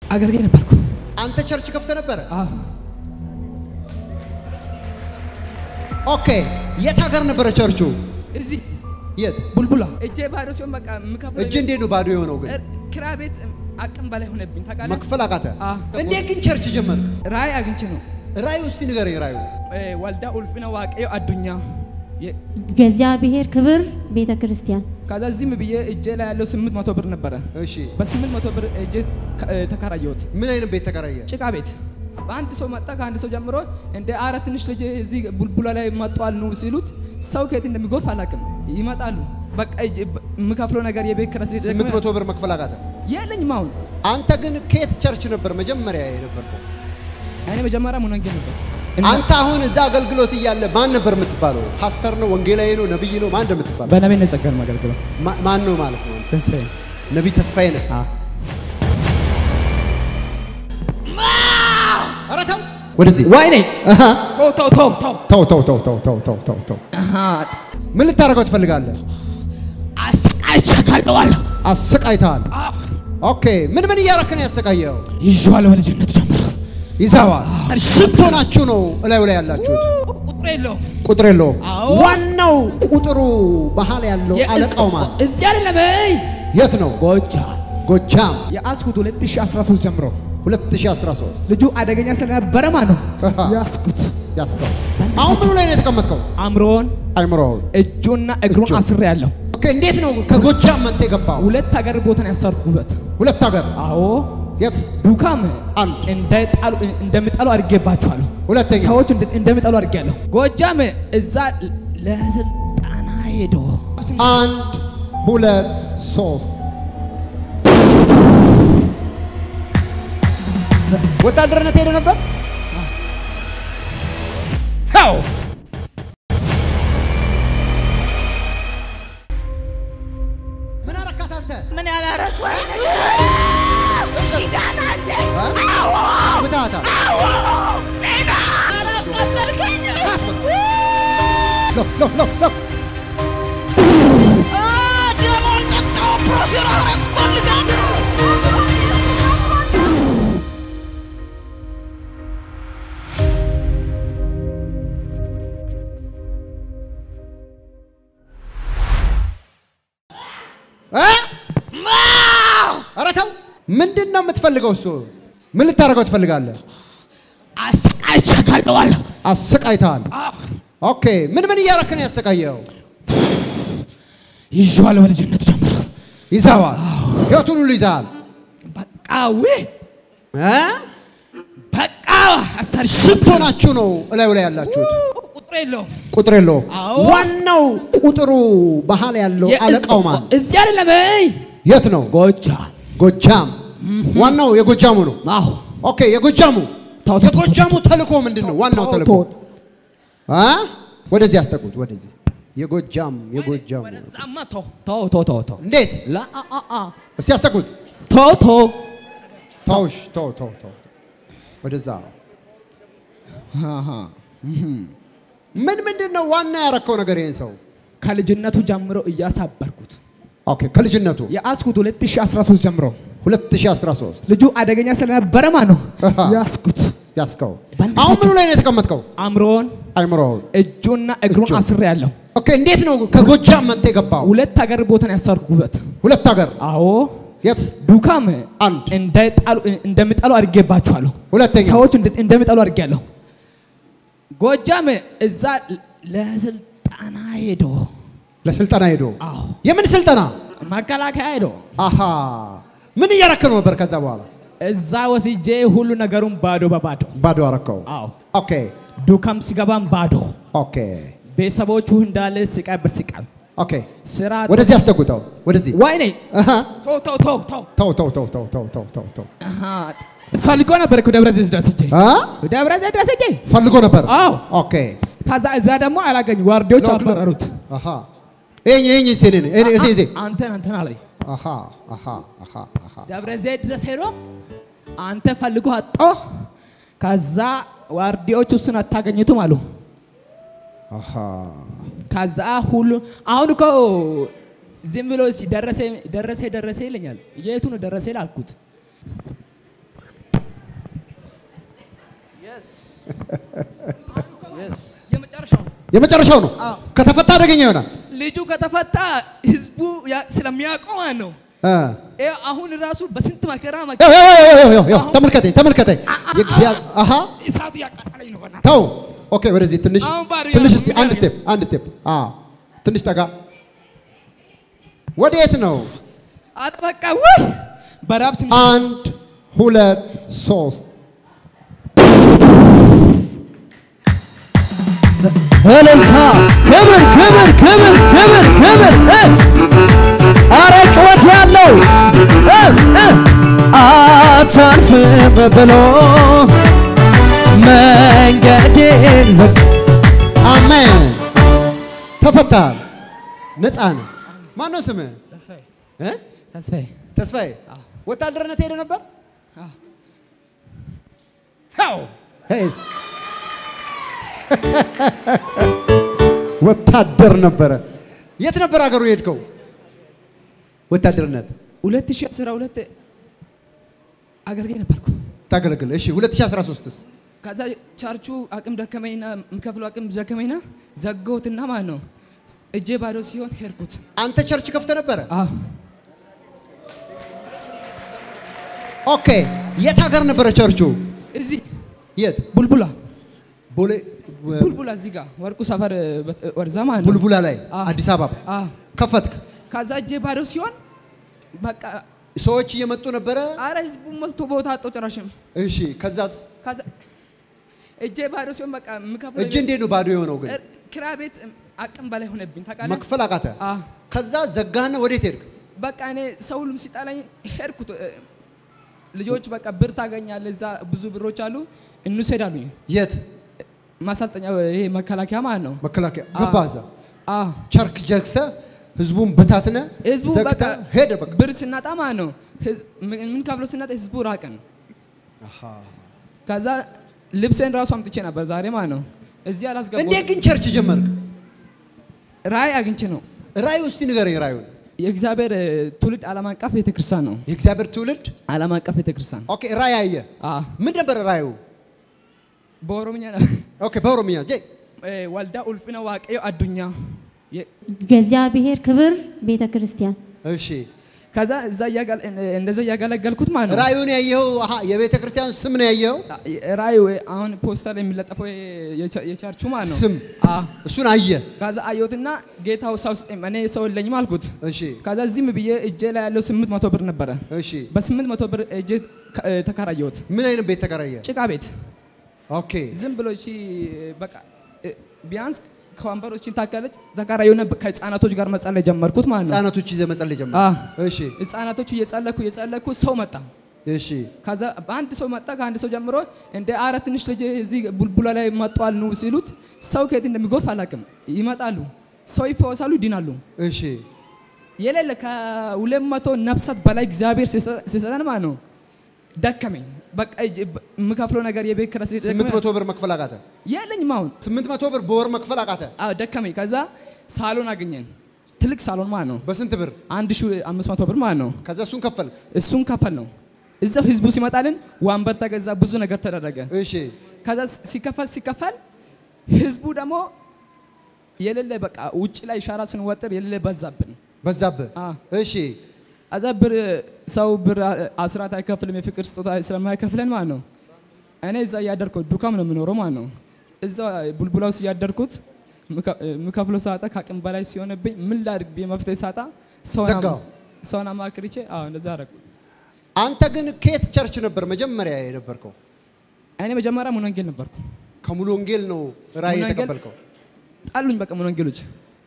አገልጋይ ነበርኩ። አንተ ቸርች ከፍተ ነበረ? አዎ ኦኬ። የት ሀገር ነበረ ቸርቹ? እዚህ የት? ቡልቡላ እጄ ባዶ ሲሆን በቃ የምከፍለው እጅ እንዴት ነው ባዶ የሆነው ግን? ኪራይ ቤት አቅም በላይ ሆነብኝ ታውቃለህ። መክፈል አቃተ? አዎ። እንዴት ግን ቸርች ጀመርክ? ራእይ አግኝቼ ነው ራዩ እስቲ ንገረኝ። ራዩ እ፣ ወልዳ ኡልፍነ ዋቀዮ አዱኛ የ- እግዚአብሔር ክብር ቤተ ክርስቲያን ከዛ ዝም ብዬ እጄ ላይ ያለው ስምንት መቶ ብር ነበረ። እሺ፣ በስምንት መቶ ብር እጄ ከ- እ፣ ተከራየሁት ምን አይነት ቤት ተከራየ? ጭቃ ቤት። በአንድ ሰው መጣ። ከአንድ ሰው ጀምሮ እንደ አረ ትንሽ ልጅ እዚህ ቡልቡላ ላይ መጥቷል ኑ ሲሉት ሰው ከየት እንደሚጎርፍ አላውቅም። ይመጣሉ። በቃ እጄ በ- የምከፍለው ነገር የቤት ኪራይ ስለደከመ ስምንት መቶ ብር መክፈል አቃተ? የለኝም አሁን። አንተ ግን ከየት ቸርች ነበር መጀመሪያ የነበርከው? እኔ መጀመሪያ ሙነንጌ ነበር። አንተ አሁን እዛ አገልግሎት እያለ ማን ነበር የምትባለው? ፓስተር ነው? ወንጌላዊ ነው? ነብይ ነው? ማን እንደምትባለው? በነቤ ነጸገር ማገልግለው ማ- ማን ነው ማለት ነው? ተስፋዬ ነቢይ ተስፋዬ ነህ? ኧረ ተው ወደዚህ ወይኔ አሃ። ተው ተው ተው ተው ተው ተው ተው ተው ተው ተው ተው ተው ምን ልታደርገው ትፈልጋለህ? አሰቃይቻለሁ። አሰቃይተሃል። ኦኬ ምን ምን እያረክ ነው ያሰቃየው? ይዤዋለሁ በልጅነቱ ጀምሮ ይዘዋል። ስንት ሆናችሁ ነው እላዩ ላይ ያላችሁት? ቁጥር የለውም። ቁጥር የለውም። አዎ። ዋናው ቁጥሩ መሀል ያለው አለቃው ማን? እዚህ አይደለም። እይ የት ነው? ጎጃ ጎጃም የያዝኩት 2013 ጀምሮ 2013 ልጁ አደገኛ ስለነበረ ማለት ነው አሃ። ያዝኩት። ያስከው አሁን ምኑ ላይ ነው የተቀመጥከው? አእምሮን አይምሮውን እጁና እግሩን እጁ። አስሬ ያለው ኦኬ እንዴት ነው ከጎጃም መጥተህ የገባው? ሁለት ሀገር ቦታን ያሰርኩበት። ሁለት ሀገር አዎ የት? ዱካም አንድ እንዳይጣሉ እንደሚጣሉ አድርጌባቸዋለሁ። ሁለተኛ ሰዎች እንደ- እንደሚጣሉ አድርጌያለሁ። ጎጃም እዛ ለስልጠና ሄዶ አንድ ሁለት ሶስት ወታደርነት ሄደ ነበር። ው ምን አረካት አንተ? ምን ያላረኩ ኪዳን አለ ምታታ አላቃሰልከኝ ሎ ሎ ሎ ሎ ደሞን ጠጣው ፕሮፌር አረቆልጋለሁ እ? ኧረ ተው። ምንድን ነው የምትፈልገው? እሱ ምን ልታደርገው ትፈልጋለህ? አሰቃይቻለሁ። አሰቃይተሃል። ኦኬ ምን ምን እያረክ ነው ያሰቃየው? ይዤዋለሁ በልጅነቱ ጀምሮ ይዘዋል። ህይወቱን ሁሉ ይዘሃል። በቃ ዌ እ? በቃ አሰርሽ ስንት ሆናችሁ ነው እላዩ ላይ ያላችሁት? ቁጥር የለውም። ቁጥር የለውም። አዎ። ዋናው ቁጥሩ መሀል ያለው አለቃው ማን? እዚህ አይደለም። እይ የት ነው? ጎጃ ጎጃም። ዋናው የጎጃሙ ነው። አዎ ኦኬ የጎጃሙ ተው፣ ተው፣ የጎጃሙ ተልእኮ ምንድን ነው? ዋናው ተልእኮ አ ወደዚህ አስጠጉት። ወደዚህ የጎጃም የጎጃሙ ወደዛማ ተው ተው ተው ተው ተው እንዴት? ላ አ አ አ እስቲ አስጠጉት። ተው ተው ተውሽ ተው ተው ተው ተው። ወደዛ አሃ ምን ምንድን ነው ዋና ያረከው ነገር ይሄን ሰው? ከልጅነቱ ጀምሮ እያሳበርኩት ኦኬ ከልጅነቱ የያዝኩት 2013 ጀምሮ 2013 ልጁ አደገኛ ስለነበረ ማለት ነው አሃ። ያዝኩት። ያስከው አሁን ምኑ ላይ ነው የተቀመጥከው? አእምሮን አይምሮውን እጁና እግሩን እጁ። አስሬ ያለው ኦኬ እንዴት ነው ከጎጃም መጥተህ የገባው? ሁለት ሀገር ቦታን ያሰርኩበት። ሁለት ሀገር አዎ የት? ዱካም አንድ እንዳይጣሉ እንደሚጣሉ አድርጌባቸዋለሁ። ሁለተኛ ሰዎች እንደ- እንደሚጣሉ አድርጌያለሁ። ጎጃም እዛ ለስልጠና ሄዶ ለስልጠና ሄዶ አዎ የምን ስልጠና? መከላከያ ሄዶ አሃ ምን እያረክ ነው ነበር? ከዛ በኋላ እዛ ወስጄ ሁሉ ነገሩን ባዶ በባዶ ባዶ አረከው። አዎ ኦኬ ዱካም ሲገባም ባዶ ኦኬ ቤተሰቦቹ እንዳለ ስቃይ በስቃይ ኦኬ ስራ ወደዚህ አስጠጉተው። ወደዚህ ወይኔ አሃ ተው ተው ተው ተው ተው ተው ተው ተው ተው ተው ተው ተው አሃ ፈልጎ ነበር እኮ ደብረ ዘይት ድረስ ሄጄ አ ደብረ ዘይት ድረስ ሄጄ ፈልጎ ነበር። አዎ ኦኬ ከዛ እዛ ደግሞ አላገኝ ዋርዲዎች ሎክ ሎክ። አባረሩት። አሃ ይሄ ይሄ እዚህ እኔ እዚህ እዚህ አንተን አንተን አለኝ አሃ አሃ አሃ አሃ ደብረ ዘይት ድረስ ሄዶ አንተ ፈልጎ አጦ ከዛ ዋርዲዎች እሱን አታገኙትም አሉ። አሃ ከዛ ሁሉ አሁን እኮ ዝም ብሎ ሲ- ደረሰ ደረሰ ደረሰ ይለኛል። የቱ ነው ደረሰ አልኩት። የመጨረሻው የመጨረሻው ነው። አዎ። ከተፈታ አደገኛ ይሆናል። ልጁ ከተፈታ ህዝቡ ያ- ስለሚያውቀው ማለት ነው። እ። ይኸው አሁን ራሱ በስንት መከራ ያው መከራ ያው ያው ያው ያው ያው አሁን- ተመልከተኝ ተመልከተኝ። የእግዚአብሔር አሃ እሳቱ ያቃጠለኝ ነው። በእናትህ ተው። ኦኬ ወደዚህ ትንሽ አሁን ባዶ ትንሽ ያለው እስቲ ምን አንድ ያደርግ? ስቴፕ አንድ ስቴፕ አ ትንሽ ጠጋ። ወዴት ነው? አረ በቃ ውይ በራብ ትንሽ አንድ ሁለት ሶስት እልልታ ክብር ክብር ክብር ክብር ክብር እ! አረ ጩኸት ያለው እ! እ! አታልፍም ብሎ መንገዴን ዘግ አሜን። ተፈታል። ነፃ ነው። ማን ነው ስምህ? ተስፋዬ እ? ተስፋዬ ተስፋዬ። ወታደርነት ሄደ ነበር? አዎ። አዎ። ሄስ ወታደር ነበረ። የት ነበር ሀገሩ የሄድከው? ወታደርነት 2012 አገልጋይ ነበርኩ። ታገለግል። እሺ 2013ስ ከዛ ቻርቹ አቅም ደከመኝና የምከፍለው አቅም ደከመኝና ዘጋሁትና ማለት ነው እጄ ባዶ ሲሆን ሄድኩት። አንተ ቸርች ከፍተ ነበረ? አዎ ኦኬ። የት ሀገር ነበረ ቸርቹ? እዚህ የት? ቡልቡላ ቦሌ ቡልቡላ እዚህ ጋር ወርቁ ሰፈር በት- ወርዛ ማለት ነው። ቡልቡላ ላይ አዎ። አዲስ አበባ አዎ ከፈትክ። ከዛ እጄ ባዶ ሲሆን በቃ ሰዎች እየመጡ ነበረ። አረ ህዝቡ ሞልቶ ቦታ አጣው ጭራሽም። እሺ ከዛስ ከዛ እጄ ባዶ ሲሆን በቃ የምከፍለው እጅ እንዴት ነው ባዶ የሆነው ግን? እር- ኪራይ ቤት አቅም በላይ ሆነብኝ ታውቃለህ። መክፈል አቃተ። አዎ ከዛ ዘጋህና ወዴት ሄድክ? በቃ እኔ ሰው ሁሉም ሲጣላኝ ሄድኩት። እ፣ ልጆች በቃ ብር ታገኛለህ፣ እዛ ብዙ ብሮች አሉ፣ እንውሰድ አሉኝ። የት? ማሰልጠኛ ይሄ መከላከያ ማለት ነው። መከላከያ አዎ። ገባ። እዛ አዎ ቸርክ ጀግሰ ህዝቡን በታትነ ህዝቡ ዘግተ በቃ ሄደ። በቃ ብር ስናጣ ማለት ነው ህዝ- ምን ምን ከፍሎ ስናጣ ህዝቡ ራቀን። አሃ። ከዛ ልብሴን ራሱ አምጥቼ ነበር ዛሬ ማለት ነው። እዚህ እንዴት አላስገባሁም። ግን ቸርች ጀመርክ? ራእይ አግኝቼ ነው። ራእዩ እስቲ ንገረኝ። ራእዩን የእግዚአብሔር እ፣ ትውልድ ዓለም አቀፍ ቤተክርስቲያን ነው። የእግዚአብሔር ትውልድ ዓለም አቀፍ ቤተክርስቲያን ኦኬ። ራእይ አየ። አዎ፣ ምን ነበር ራእዩ? በኦሮምኛ ነው። ኦኬ። በኦሮምኛ ጄ እ፣ ወልዳ ኡልፍነ ዋቀዮ አዱኛ የ- የእግዚአብሔር ክብር ቤተ ክርስቲያን እሺ። ከዛ እዛ እያገል- እንደዛ እያገለገልኩት ማለት ነው። ራእዩን ያየኸው? አሃ የቤተ ክርስቲያን ስም ነው ያየኸው? ራእዩ አሁን ፖስተር ላይ የሚለጠፈው የቸ- የቸርቹ ማለት ነው። ስም አዎ። እሱን አየ። ከዛ አየሁትና ጌታው ሰው ስጠኝ፣ እኔ ሰው የለኝም አልኩት። እሺ። ከዛ ዝም ብዬ እጄ ላይ ያለው ስምንት መቶ ብር ነበረ። እሺ። በስምንት መቶ ብር እጄ ከ- ተከራየሁት ምን አይነት ቤት ተከራየ? ጭቃ ቤት ኦኬ። ዝም ብሎ እቺ በቃ እ፣ ቢያንስ ከወንበሮችን ታከለች ተከራየሁና ከህፃናቶች ጋር መጸለይ ጀመርኩት ማለት ነው። ህጻናቶች ይዘህ መጸለይ ጀመርክ? አዎ። እሺ። ህፃናቶቹ እየጸለኩ እየጸለኩ ሰው መጣ። እሺ። ከዛ በአንድ ሰው መጣ። ከአንድ ሰው ጀምሮ እንደ አረ ትንሽ ልጅ እዚህ ቡልቡላ ላይ መጥቷል ኑ ሲሉት ሰው ከየት እንደሚጎርፍ አላውቅም። ይመጣሉ፣ ሰው ይፈወሳሉ፣ ይድናሉ። እሺ። የሌለ ከሁለት መቶ ነፍሳት በላይ እግዚአብሔር ሲሰ- ሲሰጠን ማለት ነው። ደከመኝ። በቃ እጅ- የምከፍለው ነገር የቤት ኪራይ ሲደክመኝ- ስምንት መቶ ብር መክፈል አቃተ። የለኝም አሁን። ስምንት መቶ ብር በወር መክፈል አቃተ። አዎ ደከመኝ። ከዛ ሳሎን አገኘን፣ ትልቅ ሳሎን ማለት ነው። በስንት ብር? አንድ ሺህ አምስት መቶ ብር ማለት ነው። ከዛ እሱን ከፈል። እሱን ከፈል ነው። እዛው ህዝቡ ሲመጣልን ወንበር ተገዛ፣ ብዙ ነገር ተደረገ። እሺ። ከዛ ሲከፈል ሲከፈል ህዝቡ ደግሞ የሌለ በቃ ውጭ ላይ ሻራ ስንወጥር የሌለ በዛብን። በዛብህ። አ እሺ። አዛ ብር ሰው ብር አ- አስራት አይከፍልም የፍቅር ስጦታ ስለማይከፍለን ማለት ነው። እኔ እዛ እያደርኩት ዱካም ነው የምኖረው ማለት ነው። እዛ ቡልቡላ ውስጥ እያደርኩት ምከ- የምከፍለው ሳጣ ከአቅም በላይ ሲሆንብኝ ምን ላድርግ ብዬ መፍትሄ ሳጣ ሰውን አማ- ዘጋው። ሰውን አማክርቼ አዎ እንደዛ አደረኩ። አንተ ግን ከየት ቸርች ነበር መጀመሪያ የነበርከው? እኔ መጀመሪያ ሙሉ ወንጌል ነበርኩ። ከሙሉ ወንጌል ነው ራእይ ሙሉ ወንጌል? የተቀበልከው? ጣሉኝ በቃ ሙሉ ወንጌሎች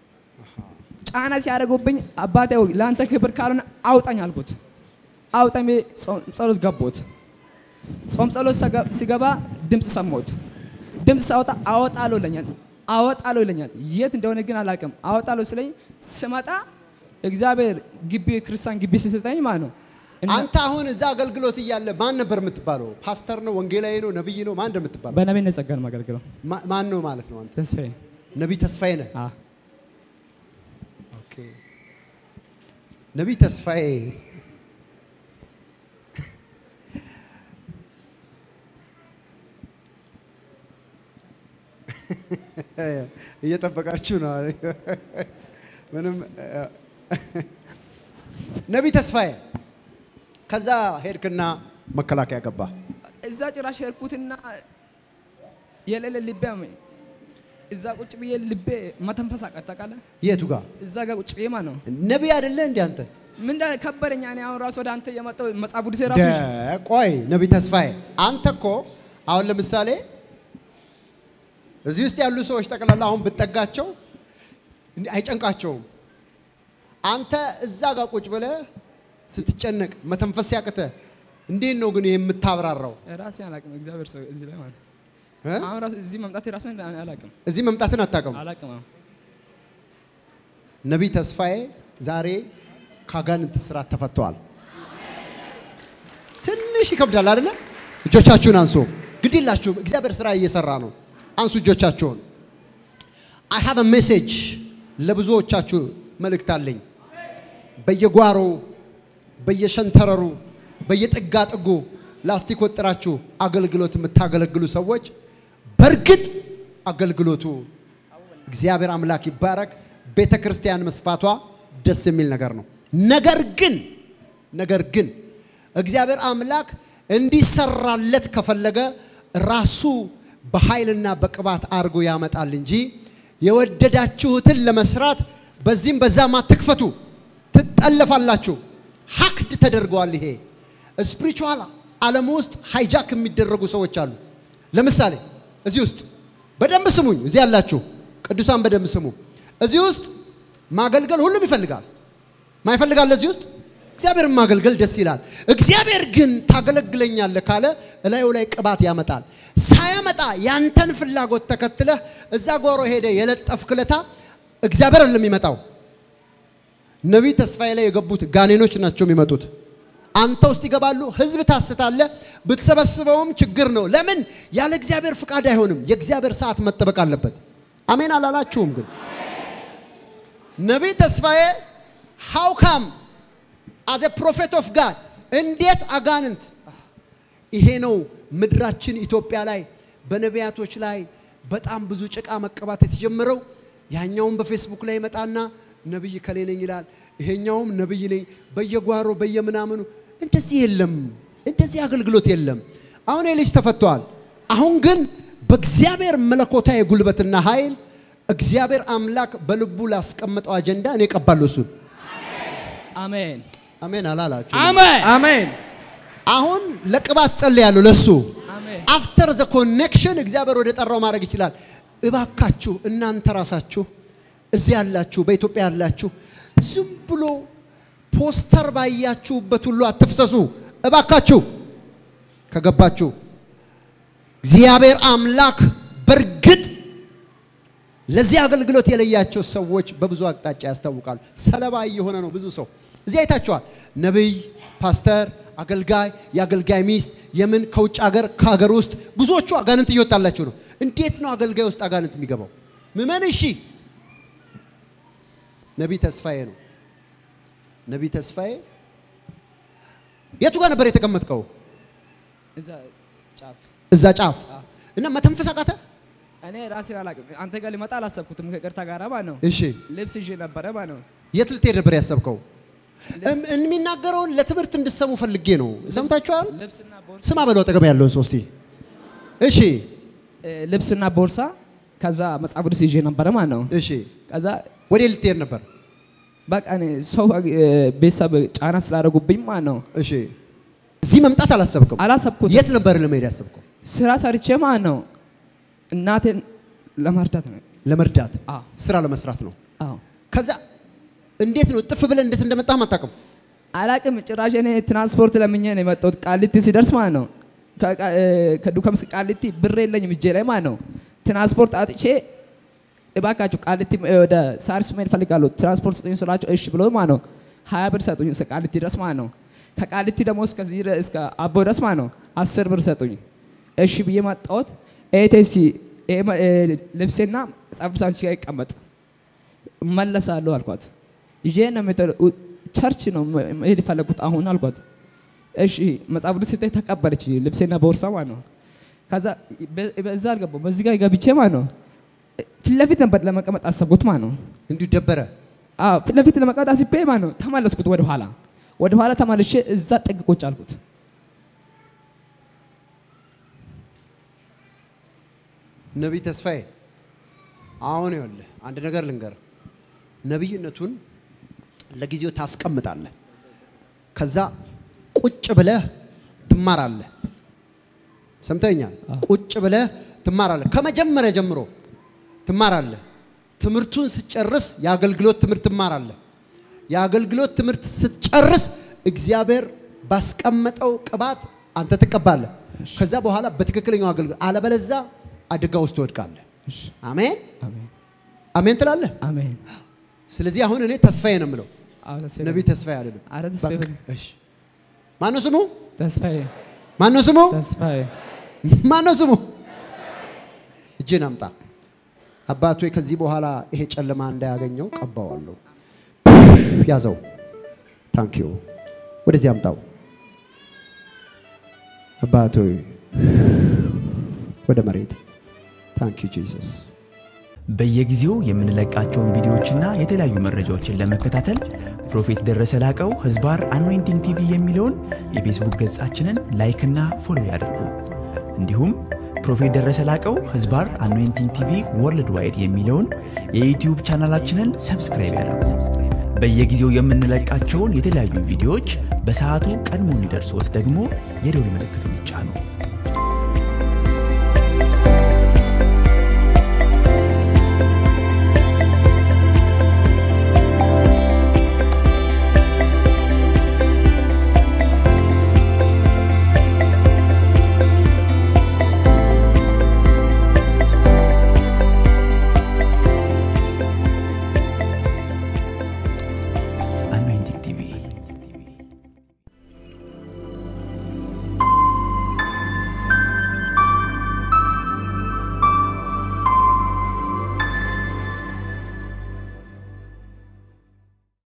ጫና ሲያደርጉብኝ አባቴ ሆይ ለአንተ ክብር ካልሆነ አውጣኝ አልኩት። አውጣኝ ብዬ ጾም ጸሎት ገባሁት። ጾም ጸሎት ሰገ- ሲገባ ድምፅ ሰማሁት። ድምፅ ሳወጣ አወጣለሁ ይለኛል፣ አወጣለሁ ይለኛል። የት እንደሆነ ግን አላውቅም። አወጣለሁ ስለኝ ስመጣ እግዚአብሔር ግቢ ክርስቲያን ግቢ ሲሰጠኝ ማለት ነው እና አንተ አሁን እዛ አገልግሎት እያለ ማን ነበር የምትባለው? ፓስተር ነው? ወንጌላዊ ነው? ነብይ ነው? ማን እንደምትባለው? በነቢይነት ጸጋ ነው የማገለግለው። ማ- ማን ነው ማለት ነው? አንተ ተስፋዬ ነቢይ ተስፋዬ ነህ? አ ኦኬ። ነቢይ ተስፋዬ እየጠበቃችሁ ነው። ምንም ነቢይ ተስፋዬ ከዛ ሄድክና መከላከያ ገባ። እዛ ጭራሽ ሄድኩትና የሌለ ልቤ አመኝ። እዛ ቁጭ ብዬ ልቤ መተንፈስ አቃተኝ። ታውቃለህ? የቱ ጋር እዛ ጋር ቁጭ ብዬ ማለት ነው ነቢይ አይደለ እንዴ አንተ? ምን እንደ ከበደኝ። እኔ አሁን ራሱ ወደ አንተ የመጣው መጽሐፍ ቅዱሴ ራሱ ደ- ቆይ ነቢይ ተስፋዬ አንተ እኮ አሁን ለምሳሌ እዚህ ውስጥ ያሉ ሰዎች ጠቅላላ አሁን ብትጠጋቸው እንዲህ አይጨንቃቸውም። አንተ እዛ ጋር ቁጭ ብለህ ስትጨነቅ መተንፈስ ሲያቅተ እንዴት ነው ግን የምታብራራው? ራሴ አላቅም። እግዚአብሔር ሰው እዚህ ላይ ማለት ነው። እ? አሁን ራሱ እዚህ መምጣት ራሱ አላቅም እዚህ መምጣትን አታውቅም። አላቅም። አሁን ነቢይ ተስፋዬ ዛሬ ከአጋንንት ስራት ተፈተዋል። ትንሽ ይከብዳል አይደለ? እጆቻችሁን አንሱ። ግድ የላችሁም፣ እግዚአብሔር ስራ እየሰራ ነው። አንሱ እጆቻችሁን። አይ ሃቭ ሜሴጅ ለብዙዎቻችሁ መልእክት አለኝ። በየጓሮው በየሸንተረሩ በየጥጋ ጥጉ ላስቲክ ወጥራችሁ አገልግሎት የምታገለግሉ ሰዎች በእርግጥ አገልግሎቱ እግዚአብሔር አምላክ ይባረክ። ቤተ ክርስቲያን መስፋቷ ደስ የሚል ነገር ነው። ነገር ግን ነገር ግን እግዚአብሔር አምላክ እንዲሰራለት ከፈለገ ራሱ በኃይልና በቅባት አድርጎ ያመጣል እንጂ የወደዳችሁትን ለመስራት በዚህም በዛም አትክፈቱ፣ ትጠለፋላችሁ። ሀክድ ተደርገዋል። ይሄ ስፒሪቹዋል ዓለም ውስጥ ሃይጃክ የሚደረጉ ሰዎች አሉ። ለምሳሌ እዚህ ውስጥ በደንብ ስሙኝ፣ እዚህ ያላችሁ ቅዱሳን በደንብ ስሙ። እዚህ ውስጥ ማገልገል ሁሉም ይፈልጋል። ማይፈልጋል እዚህ ውስጥ እግዚአብሔርን ማገልገል ደስ ይላል። እግዚአብሔር ግን ታገለግለኛለህ ካለ እላዩ ላይ ቅባት ያመጣል። ሳያመጣ ያንተን ፍላጎት ተከትለህ እዛ ጓሮ ሄደ የለጠፍክለታ እግዚአብሔር አይደለም የሚመጣው። ነቢይ ተስፋዬ ላይ የገቡት ጋኔኖች ናቸው የሚመጡት። አንተ ውስጥ ይገባሉ። ህዝብ ታስታለ። ብትሰበስበውም ችግር ነው። ለምን? ያለ እግዚአብሔር ፍቃድ አይሆንም። የእግዚአብሔር ሰዓት መጠበቅ አለበት። አሜን አላላችሁም? ግን ነቢይ ተስፋዬ ሃው ካም አዘ ፕሮፌት ኦፍ ጋድ እንዴት አጋንንት ይሄ ነው ምድራችን ኢትዮጵያ ላይ በነቢያቶች ላይ በጣም ብዙ ጭቃ መቀባት የተጀመረው። ያኛውም በፌስቡክ ላይ ይመጣና ነብይ ከሌ ነኝ ይላል። ይሄኛውም ነብይ ነኝ በየጓሮ በየምናምኑ እንደዚህ የለም። እንደዚህ አገልግሎት የለም። አሁን ይህ ልጅ ተፈቷል። አሁን ግን በእግዚአብሔር መለኮታዊ ጉልበትና ኃይል እግዚአብሔር አምላክ በልቡ ላስቀመጠው አጀንዳ እኔ እቀባለሁ እሱን። አሜን አሜን አላላችሁ? አሜን አሜን አሁን ለቅባት ጸልያለሁ ለሱ አሜን አፍተር ዘ ኮኔክሽን እግዚአብሔር ወደ ጠራው ማድረግ ይችላል። እባካችሁ እናንተ ራሳችሁ እዚህ ያላችሁ በኢትዮጵያ ያላችሁ ዝም ብሎ ፖስተር ባያችሁበት ሁሉ አትፍሰሱ። እባካችሁ ከገባችሁ እግዚአብሔር አምላክ በእርግጥ ለዚህ አገልግሎት የለያቸው ሰዎች በብዙ አቅጣጫ ያስታውቃሉ። ሰለባ እየሆነ ነው ብዙ ሰው። እዚህ አይታችኋል። ነቢይ፣ ፓስተር፣ አገልጋይ፣ የአገልጋይ ሚስት የምን ከውጭ ሀገር ከሀገር ውስጥ ብዙዎቹ አጋንንት እየወጣላቸው ነው። እንዴት ነው አገልጋይ ውስጥ አጋንንት የሚገባው? ምመን እሺ፣ ነቢይ ተስፋዬ ነው። ነቢይ ተስፋዬ የቱ ጋር ነበር የተቀመጥከው? እዛ ጫፍ እዛ ጫፍ እና መተንፈስ አቃተ። እኔ ራሴ አላቅም። አንተ ጋር ሊመጣ አላሰብኩትም። ከቅርታ ጋር ማለት ነው። እሺ፣ ልብስ ይዤ ነበረ ማለት ነው። የት ልትሄድ ነበር ያሰብከው? እም- የሚናገረውን ለትምህርት እንድሰሙ ፈልጌ ነው። ሰምታችኋል? ልብስና ቦርሳ ስማ በለው አጠገብ ያለውን ሰው እስቲ። እሺ እ፣ ልብስና ቦርሳ ከዛ መጽሐፍ ቅዱስ ይዤ ነበረ ማለት ነው። እሺ፣ ከዛ ወዴ ልትሄድ ነበር? በቃ እኔ ሰው እ፣ ቤተሰብ ጫና ስላደረጉብኝ ማለት ነው እሺ፣ እዚህ መምጣት አላሰብክም? አላሰብኩትም። የት ነበር ለመሄድ ያሰብከው? ስራ ሰርቼ ማለት ነው እናቴን ለመርዳት ነው። ለመርዳት አዎ ስራ ለመስራት ነው። አዎ ከዛ እንዴት ነው ጥፍ ብለህ እንዴት እንደመጣህ አታውቅም? አላቅም ጭራሽ እኔ ትራንስፖርት ለምኜ ነው የመጣሁት። ቃሊቲ ሲደርስ ማለት ነው ከቃ- እ፣ ከዱከም እስከ ቃሊቲ ብር የለኝም እጄ ላይ ማለት ነው። ትራንስፖርት አጥቼ እባካችሁ ቃሊቲ እ፣ ወደ ሳሪስ መሄድ እፈልጋለሁ ትራንስፖርት ስጡኝ ስላቸው እሺ ብሎ ማለት ነው ሀያ ብር ሰጡኝ እስከ ቃሊቲ ድረስ ማለት ነው። ከቃሊቲ ደግሞ እስከዚህ ድረስ- እስከ አቦ ድረስ ማለት ነው አስር ብር ሰጡኝ። እሺ ብዬ መጣሁት። ኤቴሲ ልብሴና መጽሐፍ ቅዱስ አንቺ ጋር ይቀመጥ እመለሳለሁ አልኳት። ይዤ ነው የምትሄደው። ኡ- ቸርች ነው መ- መሄድ የፈለጉት አሁን አልኳት። እሺ መጽሐፍ ቅዱስ ስታይ ተቀበለች፣ ልብሴና ቦርሳ ማለት ነው። ከዛ በ- በዛ አልገባሁም በዚህ ጋር ገብቼ ማለት ነው ፊት ለፊት ነበር ለመቀመጥ አሰብኩት ማለት ነው። እንዲሁ ደበረ። አዎ ፊት ለፊት ለመቀመጥ አስቤ ማለት ነው ተመለስኩት ወደ ኋላ ወደ ኋላ ተመልሼ እዛ ጥግ ቁጭ አልኩት። ነቢይ ተስፋዬ አሁን ይኸውልህ አንድ ነገር ልንገር። ነቢይነቱን ለጊዜው ታስቀምጣለህ። ከዛ ቁጭ ብለህ ትማራለህ። ሰምተኛል? ቁጭ ብለህ ትማራለህ። ከመጀመሪያ ጀምሮ ትማራለህ። ትምህርቱን ስትጨርስ የአገልግሎት ትምህርት ትማራለህ። የአገልግሎት ትምህርት ስትጨርስ እግዚአብሔር ባስቀመጠው ቅባት አንተ ትቀባለህ። ከዛ በኋላ በትክክለኛው አገልግሎት፣ አለበለዛ አደጋ ውስጥ ትወድቃለህ። አሜን አሜን አሜን ትላለህ። አሜን። ስለዚህ አሁን እኔ ተስፋዬ ነው የምለው፣ አዎ ተስፋዬ ነቢይ ተስፋዬ አይደለም። አረ ተስፋዬ በቃ፣ በል። እሺ። ማነው ስሙ? ተስፋዬ ማነው ስሙ? ተስፋዬ ማነው ስሙ? እጅን አምጣ። አባቶ ከዚህ በኋላ ይሄ ጨለማ እንዳያገኘው ቀባዋለሁ። ያዘው። ታንኪዩ። ወደዚህ አምጣው። አባቶ ወደ መሬት። ታንኪዩ ጂሰስ። በየጊዜው የምንለቃቸውን ቪዲዮዎችና የተለያዩ መረጃዎችን ለመከታተል ፕሮፌት ደረሰ ላቀው ህዝባር አኖይንቲንግ ቲቪ የሚለውን የፌስቡክ ገጻችንን ላይክና ፎሎ ያድርጉ። እንዲሁም ፕሮፌት ደረሰ ላቀው ህዝባር አኖይንቲንግ ቲቪ ወርልድ ዋይድ የሚለውን የዩትዩብ ቻናላችንን ሰብስክራይብ ያድርጉ። በየጊዜው የምንለቃቸውን የተለያዩ ቪዲዮዎች በሰዓቱ ቀድሞ እንዲደርሶት ደግሞ የደውል ምልክቱን ይጫኑ።